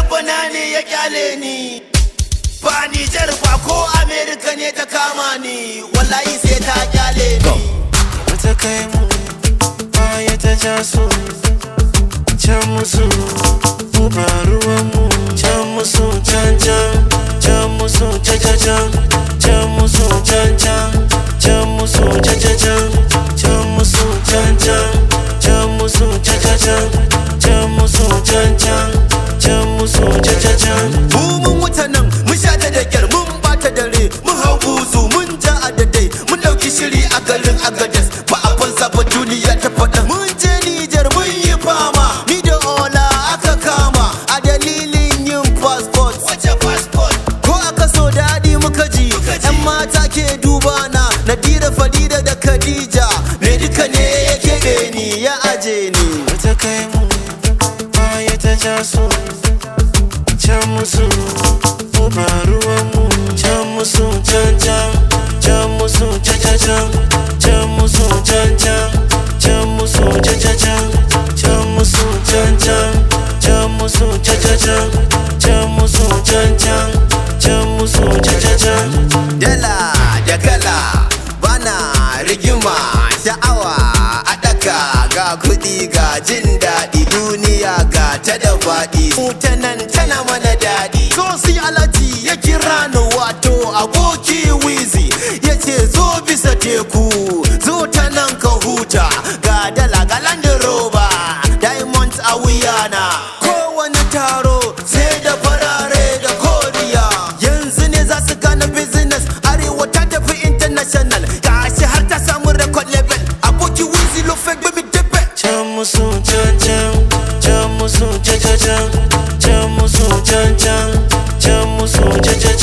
rabbana ne ya kyale ni ba Nijar ba ko Amerika ne ta kama ni wallahi sai ta kyale ni ta kai mu baya ta ja su can musu mu ba ruwan mu can musu can can can musu can can can can musu can can can musu can can can can musu can can can musu can can can can musu can can can musu can can can mu mun wuta nan mun sha ta da kyar mun bata dare mun hau buzu mun ja a dadai mun dauki shiri a garin agadas ba abin saba duniya ta faɗa mun je Nijar mun yi fama ni da ola aka kama a dalilin yin passport wace passport ko aka so daɗi muka ji yan mata ke duba na Nadira Fadida da Khadija me duka ne ya keɓe ni ya aje ni ta kai mu baya ta ja su can musu mu ba ruwan mu can musu can can can musu can can can can musu can can can musu can can can can musu can can can musu can can can can musu can can can musu can can can dala da kala bana rigima sha'awa a ɗaka ga kuɗi ga jin daɗi duniya ga ta da faɗi ta nan tana mana daɗi so si alati ya kira ni wato aboki wizi ya ce zo bisa teku zo ta nan ka huta ga dala ga land rover diamonds a wuyana kowane taro sai da farare da koriya yanzu ne za su gane business arewa ta tafi international gashi har ta samu record level aboki wizi lo fake baby tepe can musu can can can musu can can can can musu can can can musu can can